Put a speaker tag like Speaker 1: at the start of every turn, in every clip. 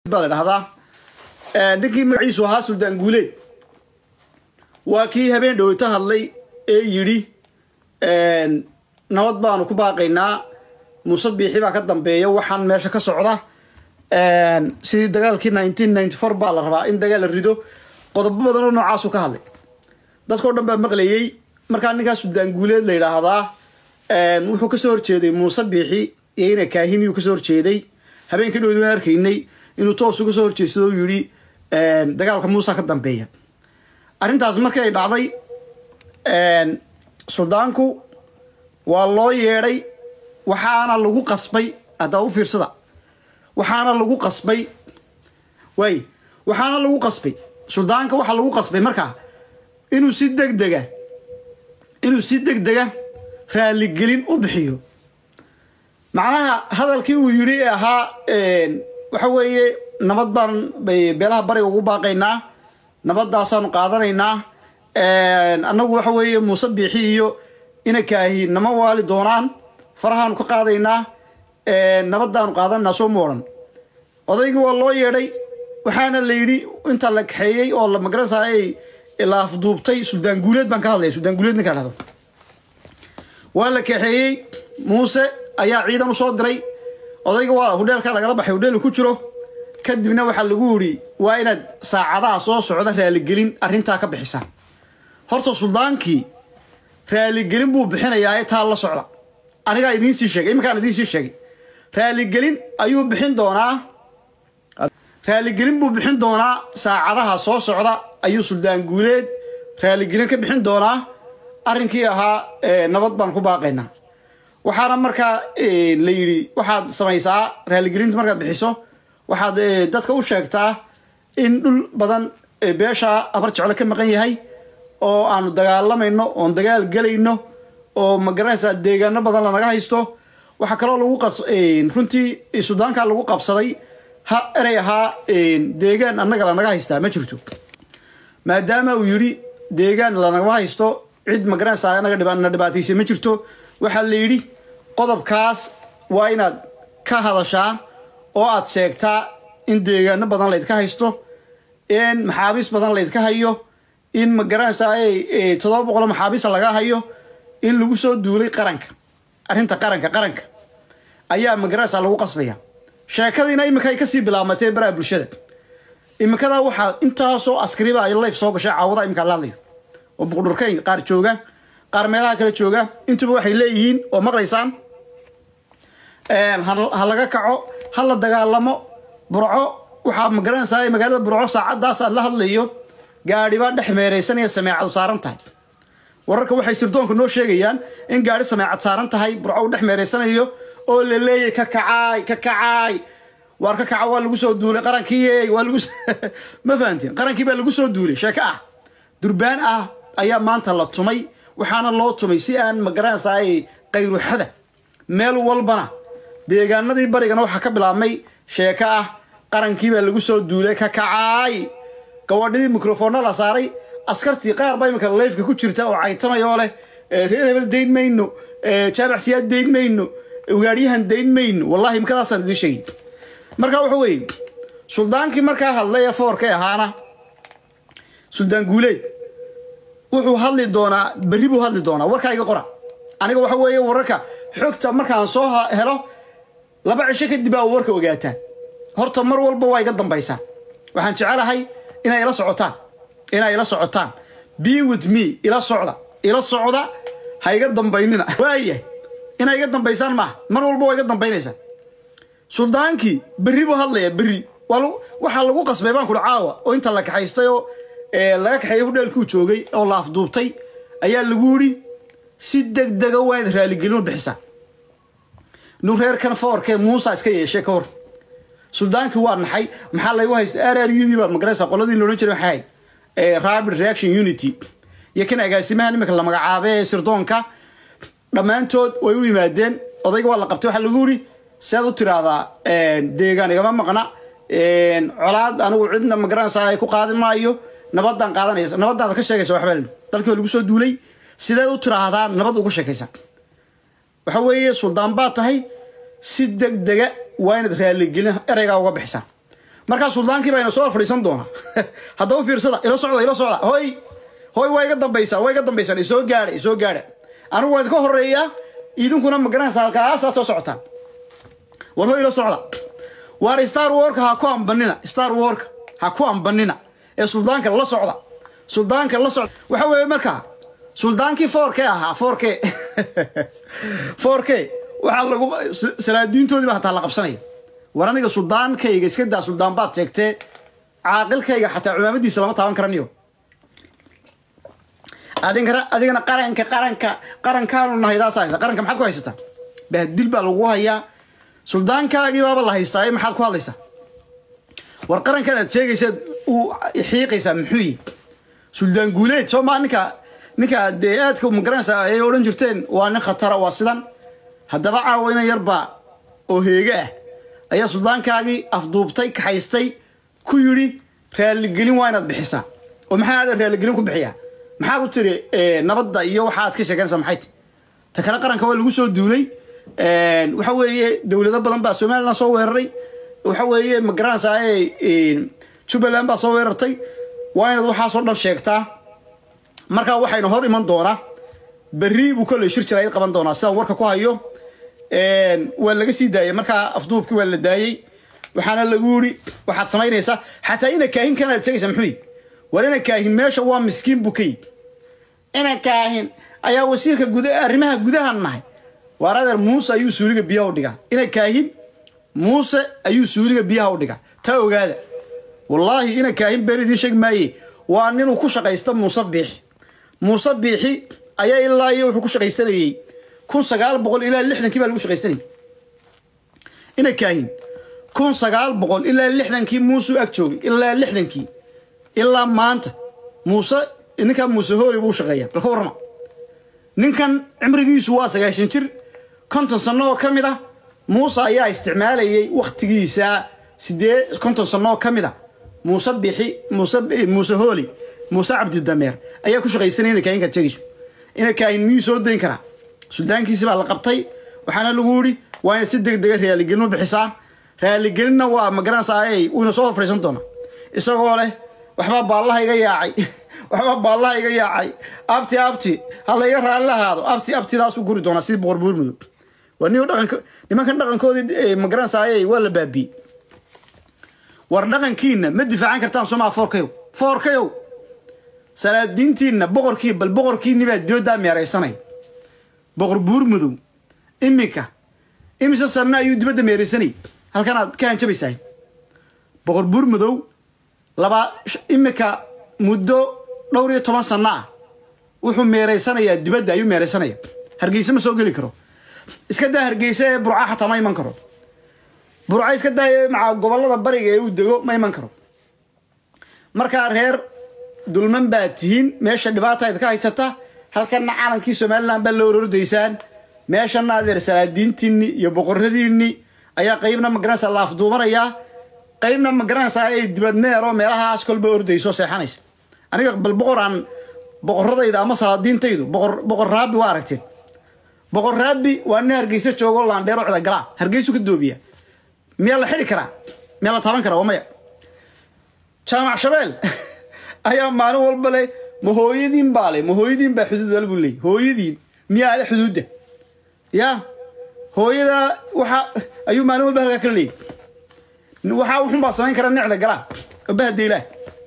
Speaker 1: baa la dhahdaa ninkii magaciisu ahaa suldaan guuleed waa kii habeen dhoweyto hadlay ee yidhi nabad baanu ku baaqaynaa muuse biixi baa ka dambeeya waxaan meesha ka socda sidii dagaalkii nineteen ninety four baa la rabaa in dagaal la rido qodobo badan oo noocaasu ka hadlay dadkao dhan baa maqlayey markaa ninkaa suldaan guuleed la yidhaahdaa wuxuu kasoo horjeeday muuse biixi iyo ina kaahimiyuu kasoo horjeeday habeenkii dhowdi waan arkaynay inuu toos uga soo horjeedsado u yidhi dagaalka muusa ka dambeeya arrintaas markii ay dhacday suldaanku waa loo yeedhay waxaana lagu qasbay haddaa u fiirsada waxaana lagu qasbay waay waxaana lagu qasbay suldaanka waxaa lagu qasbay markaa inuu si deg dega inuu si deg dega raaligelin u bixiyo macnaha hadalkii uu yidhi ee ahaa waxa weeye nabad baan beelaha bariga ugu baaqaynaa nabadaasaanu qaadanaynaa annagu waxa weeye muuse biixi iyo ina kaahi nama waali doonaan farahaanu ka qaadaynaa nabadaanu qaadanaa soo mooran odaygii waa loo yeedhay waxaana la yidhi inta la kaxeeyey oo la magarasa ay la afduubtay suldaan guuleed baan ka hadlaya suldaan guuleed ninka dhahdo waa la kaxeeyey muuse ayaa ciidan u soo diray odayga waa hudheelka lagala baxay hudheel ku jiro kadibna waxaa lagu yidhi waa inaad saacadaha soo socda raaligelin arrintaa ka bixisaan horta suldaankii raaligelin buu bixinayaa ee taa la socda anigaa idiinsii sheegay iminkaan idiinsii sheegay raaligelin ayuu bixin doonaa raaligelin buu bixin doonaa saacadaha soo socda ayuu suldaan guuleed raaligelin ka bixin doonaa arrinkii ahaa nabad baan ku baaqaynaa waxaana markaa la yidhi waxaad samaysaa raaligelinta markaad bixiso waxaad dadka u sheegtaa in dhul badan beesha abar jeclo ka maqan yahay oo aanu dagaalamayno oon dagaal gelayno oo magaranaysaa deegaano badan lanaga haysto waxaa kaloo lagu qas runtii sudaanka lagu qabsaday ha erey ahaa deegaan annaga lanaga haystaa ma jirto maadaama uu yidhi deegaan lanagama haysto cid magaranaysaa anaga na dhibaataysa ma jirto waxaa la yidhi qodobkaas waa inaad ka hadashaa oo aad sheegtaa in deegaano badan laydka haysto in maxaabiis badan laydka hayo in magaranaysaa toddoba boqolo maxaabiisa laga hayo in lagu soo duulay qaranka arrinta qaranka qaranka ayaa magaranaysaa lagu qasbaya sheekadiina iminka ay kasii bilaabmatee baraha bulshada iminkadaa waxaa intaasoo askariba ay layf soo gashay caawada iminka la hadlayo oo buqdhurkayn qaar jooga qaar meelaha kale jooga intuba waxay leeyihiin oo maqlaysaan ha laga kaco ha la dagaalamo burco waxaa magaranaysaa magaalada burco saacadaas aad la hadlayo gaadhibaa dhex meeraysanaya sameecadu saaran tahay wararka waxay sirdoonka noo sheegayaan in gaadhi sameecad saaran tahay burco uu dhex meeraysanayo oo la leeyay ka kacaay ka kacaay waar ka kaca waa lagu soo duulay qarankii waa lagu ma fahantiin qarankii baa lagu soo duulay sheeko ah durbaan ah ayaa maanta la tumay waxaana loo tumay si aan magaranaysaa qayruxada meel walbana deegaanadii barigana waxaa ka bilaabmay sheeko ah qarankii baa lagu soo duulay ka kacaay gawadhidii microfoonna la saaray askartii qaar baa iminka leyfka ku jirta oo caytamay oo leh reer hebel dayn mayno jaamacsiyaad dayn mayno ugaadhyahan dayn mayno wallahi imkadaasaan idiin sheegay marka waxa weeye suldaankii markaa hadlay ee foorkay ahaana suldaan guuleed wuxuu hadli doonaa berri buu hadli doonaa warkaa iga qora aniga waxa weeye wararka xogta markaan soo helo laba cisho kadib aa warka ogaataan horta mar walba waa iga dambaysaa waxaan jecelahay inay ila socotaan inay ila socotaan be with me ila socda ila socda ha iga dambaynina waaya inay iga dambaysaan maaha mar walba waa iga dambaynaysaa suldaankii berri buu hadlaya berri waxaa lagu qasbay baan kuri caawa oo inta la kaxaystay oo laga kaxeeyay hudheelkuu joogay oo la afduubtay ayaa lagu yidhi si deg dega waa inaad raaligelin bixisaa nu reerkan foorkee muusa iska yeeshay ka hor suldaankii waa naxay maxaa laygu haysta r r udii baa magaraysa qoladii loodhan jiray maxay rapid reaction unity iyo kan agaasimahan iminka la magacaaba ee sirdoonka dhammaantood way u yimaadeen odayga waa la qabtay waxaa lagu yidhi siaad u tiraahdaa deegaan igama maqna colaad anigu cidna magaranaysaa ku qaadi maayo nabadaan qaadanaysa nabadaada ka sheegaysa waxbaa dalkii lagu soo duulay sideed u tiraahdaa nabad ugu sheekaysa waxa weeye suldaan baa tahay si deg dega waa inaad raaligelin ereygaa uga bixisaa markaa suldaankii baa ina soo fadhiisan doonaa hadda u fiirsada ila socda ila socda hoy hoy waa iga dambaysaa waa iga dambaysaan isoo gaadha isoo gaadha anigu waa idinka horeeyaa idinkuna magaranaysa halkaasaa soo socotaan war hoy ila socda waar star warka ha ku ambanina star warka ha ku ambanina ee suldaanka la socda suldaanka la socda waxa weeye markaa suldaankii foorke ahaa foorke foorke waxaa lagu salaadiintoodiiba hataa la qabsanaya war aniga suldaankayga iska daa suldaan baad sheegtee caaqilkayga xataa cumaamadiisa lama taaban karaniyo adigana adigana qaranka qaranka qarankaanu nahay daas haysa qaranka maxaad ku haysataa bahdil baa lagu hayaa suldaankaagii baaba la haystaa ee maxaad ku hadlaysaa war qarankan aad sheegaysaad uu xiiqaysaa muxuu yihi suldaan guuleed soo maa ninka ninka dee aadka magaranaysaa ayay odhan jirteen waa nin khatara waa sidan haddaba caawa ina yarbaa oo heege ah ayaa suldaankaagii afduubtay kaxaystay ku yidhi raaligelin waa inaad bixisaa oo maxaa aada raaligelin ku bixiyaa maxaad u tiri nabadda iyo waxaad ka sheeganaysaa maxay ti ta kale qaranka waa lagu soo duulay waxa weeye dowlado badan baa somaliland soo weeraray waxa weeye magaranaysaa jubbaland baa soo weerartay waa inaad waxaasoo dhan sheegtaa markaa waxayna hor iman doonaa berri buu kolley shir jira id qaban doonaa sidaan warka ku hayo waa laga sii daayay markaa afduubkii waa la daayey waxaana lagu yiri waxaad samaynaysaa xataa ina kaahin kanaad sheegaysaa muxuu yi war ina kaahin meesha waa miskiin buu ka yid ina kaahin ayaa wasiirka guda arrimaha gudaha nahay waar adeer muuse ayuu suuliga biyaha u dhigaa ina kaahin muuse ayuu suuliga biyaha u dhigaa taa ogaada wallaahi ina kaahin been idiin sheegi maaye waa ninuu ku shaqaysta muuse biixi muuse biixi ayaa ilaa iyo wuxuu ku shaqaysanayey kun sagaal boqol ilaa lixdankii baa lagu shaqaysanayay ina kaahin kun sagaal boqol ilaa lixdankii muusuu ag joogay ilaa lixdankii ilaa maanta muuse ninkan muuse hooli buu shaqeeyaa bal ka warrama ninkan cimrigiisu waa sagaashan jir konton sanno oo ka mid ah muuse ayaa isticmaalayay waktigiisa sidee konton sanno oo ka mid a muuse bixi muuse muuse hooli muuse cabdidameer ayaa ku shaqaysanaya ina kaahinkaad sheegayso ina kaahin miyuu soo dayn karaa suldaankiisi baa la qabtay waxaana lagu yidhi waa inaad si deg dega raaligelin u bixisaa raaligelinna waa magaranaysaa ay uuna soo hor fadhiisan doona isagoo leh waxbaa baallaha iga yaacay waxbaa baallaha iga yaacay abti abti ha la iga raalli lahaado abti abtidaasuu guri doonaa sidii boqor buur mudug waa nin dhaqanka nimankan dhaqankoodii magaranaysaa ay waa la baabiyey war dhaqankiina ma difaacan kartaan somaa foorkayow foorkayow salaadiintiinna boqorkii bal boqorkiinni baa dibaddaa meeraysanaya boqor buur mudow iminka imise sanna ayuu dibadda meeraysanayay halkan aad ka hanjabaysahay boqor buur mudow laba iminka muddo dhowr iyo toban sanno ah wuxuu meeraysanayaa dibadda ayuu meeraysanaya hargeysa ma soo geli karo iska daa hargeysa ee burca xataa ma iman karo burca iska daa maca gobollada bariga ee uu dego ma iman karo markaa reer dulman baa tihiin meesha dhibaata idka haysata halkanna calankii somalilan baa la orordaysaan meeshana adeer salaadiintiinni iyo boqoradiinni ayaa qaybna magaranaysa la afduubanayaa qaybna magaranaysaa ay dibadmeero meelahaas kolba ordayso seexanaysa aniga bal boqor aan boqoradayda ama salaadiintaydu boqor boqor raabi waa aragteen boqor raabi waa nin hargeysa joogo laandheero cida galaa hargeysu ka doobiya miyaa la xidhi karaa miyaa la taaban karaa waa maya jaamac shabeel ayaa maalin walba le ma hooyadiin baa le ma hooyadiin baa xuduud al buu leeyay hooyadiin miyaa ale xuduudda ya hooyada waxa ayuu maalin walba halkaa kala leeyay waxaa wuxun baa samayn karaa nicda galaa oo bahadeylaah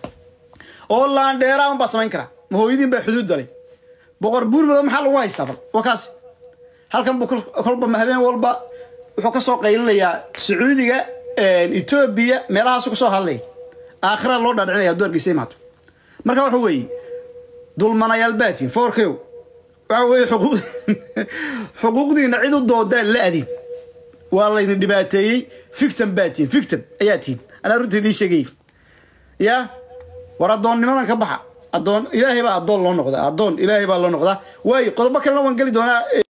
Speaker 1: oo laandheeraa un baa samayn karaa ma hooyadiin baa xuduud dalay boqor buurmado maxaa lagu haystaa bal waa kaas halkan buu kolba habeen walba wuxuu ka soo qaylinayaa sacuudiga etoobiya meelahaasu ka soo hadlaya aakhira loo dhaadhicinaya hadduu hargeysa imaato marka waxa weeye dulmanayaal baatiin foorkew waxa weeye xuquuq xuquuqdiina cid u doodaan la adin waa laydin dhibaateeyey fictam baatiin fictam ayaa tihin anaa runta idiin sheegayay ya war addoonnimadan ka baxa addoon ilaahay baa addoon loo noqdaa addoon ilaahay baa loo noqdaa waayo qodobo kalena waan geli doonaa